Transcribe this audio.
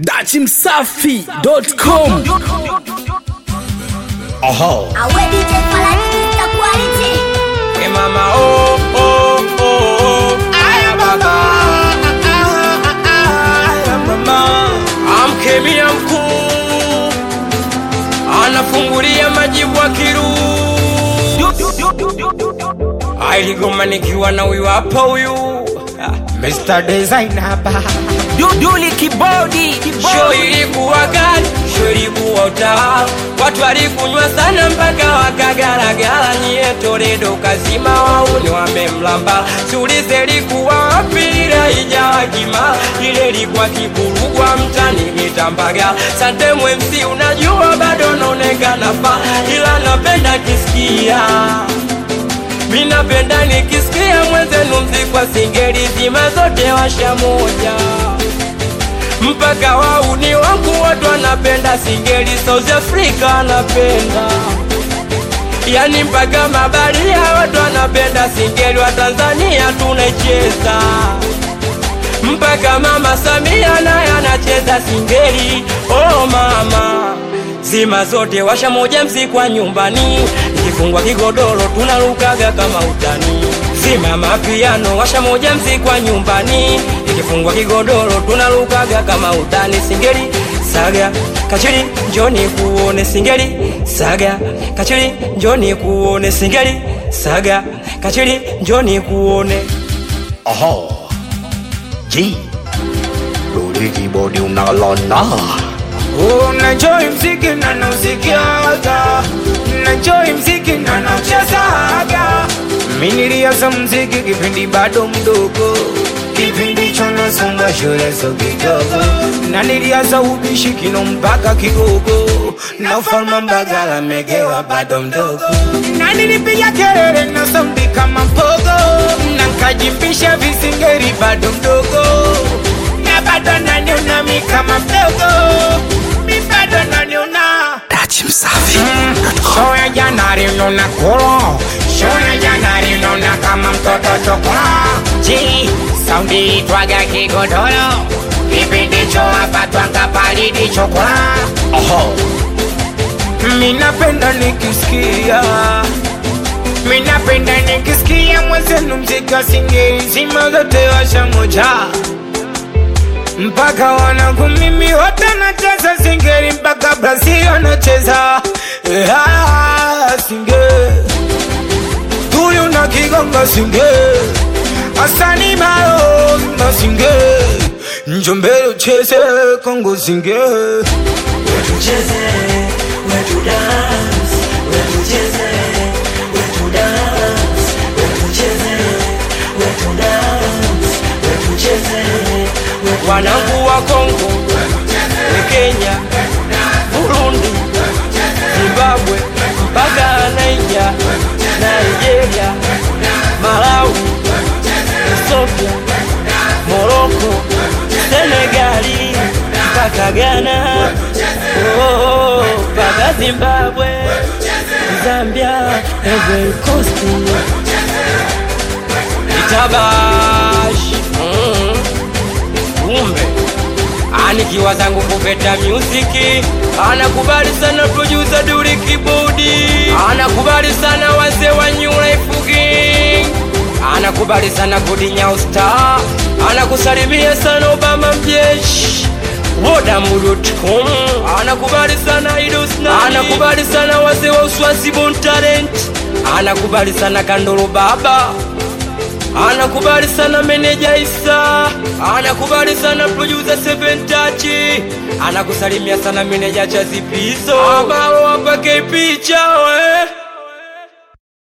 dachimsafi.com Aha. Awe DJ Falani Mr. Quality. Hey mama, oh, oh, oh, oh. Aya baba. Aya mama. Amkemia mkuu anafungulia majibu akiru ailigoma nikiwa na huyu hapa huyu Mr. Designer ba Duduli kibodi Show ilikuwa gani? Show ilikuwa utaa. Watu walikunywa sana mpaka wakagaragara. Nyie Toledo kazima wauni wamemlamba. Sulize ilikuwa wapi? Ile ijawa kima ile ilikuwa kiburugwa mtani mitambaga. Sante MC, unajua bado naonekana pa, ila napenda kisikia mi napenda nikisikia mwenzenu mzikwa singeli zima zote washa moja mpaka wauni wangu watu wanapenda singeli South Africa anapenda yani mpaka mabaria watu wanapenda singeli wa Tanzania tunaicheza mpaka mama Samia naye anacheza singeli oh mama zima zote washa moja mzikwa nyumbani ikifungwa kigodoro tunarukaga kama utani zima mapiano washa moja mzikwa nyumbani ikifungwa kigodoro tunarukaga kama utani singeli saga kachiri njoni kuone singeli saga kachiri njoni kuone singeli saga kachiri njoni kuone Aha. G. Rudi kibodi unalona. Unajoi mziki na nausikiaga, najoi mziki na nauchezaga. Mi nilianza mziki kipindi bado mdogo, kipindi cho nasonga shule so kidogo, na nilianza ubishi kino mpaka kigogo, na ufalme Mbagala megewa bado mdogo, na nilipiga kelele na saundi kama mpogo, na nkajimbisha visingeri bado mdogo na bado naniona mi kama mdogo, mi bado naniona Dachimsafi.com. show ya jana linona kolo, show ya jana linona kama mtoto chokola. Ji saundi itwaga kigodoro, kipindi cho hapa twanga palidi chokola. Aha. Mi napenda nikisikia Mi napenda nikisikia mwenzenu mziki wa singeli zima zote washa moja mpaka wanangu mimi wote nacheza singeli mpaka Brazil wanacheza yeah, singeli huyu na kigonga singeli Asani Maro na singeli Njombele ucheze Kongo singeli wanangu wa Kongo, Kenya, Burundi, Zimbabwe, mpaka Naija, Nigeria, Malawi, Ethiopia, Morocco, Senegali, mpaka Ghana, oh, mpaka Zimbabwe, Zambia, Ivory Coast, Itabash, mm kumbe anikiwa zangu kupeta muziki anakubali sana producer Duli Kibodi anakubali sana wazee wa New Life King anakubali sana Gudi Nyau Star anakusalimia sana Obama mjeshi Wodamuru.com anakubali sana Idos Nani anakubali sana wazee wa Uswazi Bon Talent anakubali sana Kandolo Baba anakubali sana meneja Isa, anakubali sana producer Seven Touch, anakusalimia sana meneja Chazipizo, ambao wapake picha we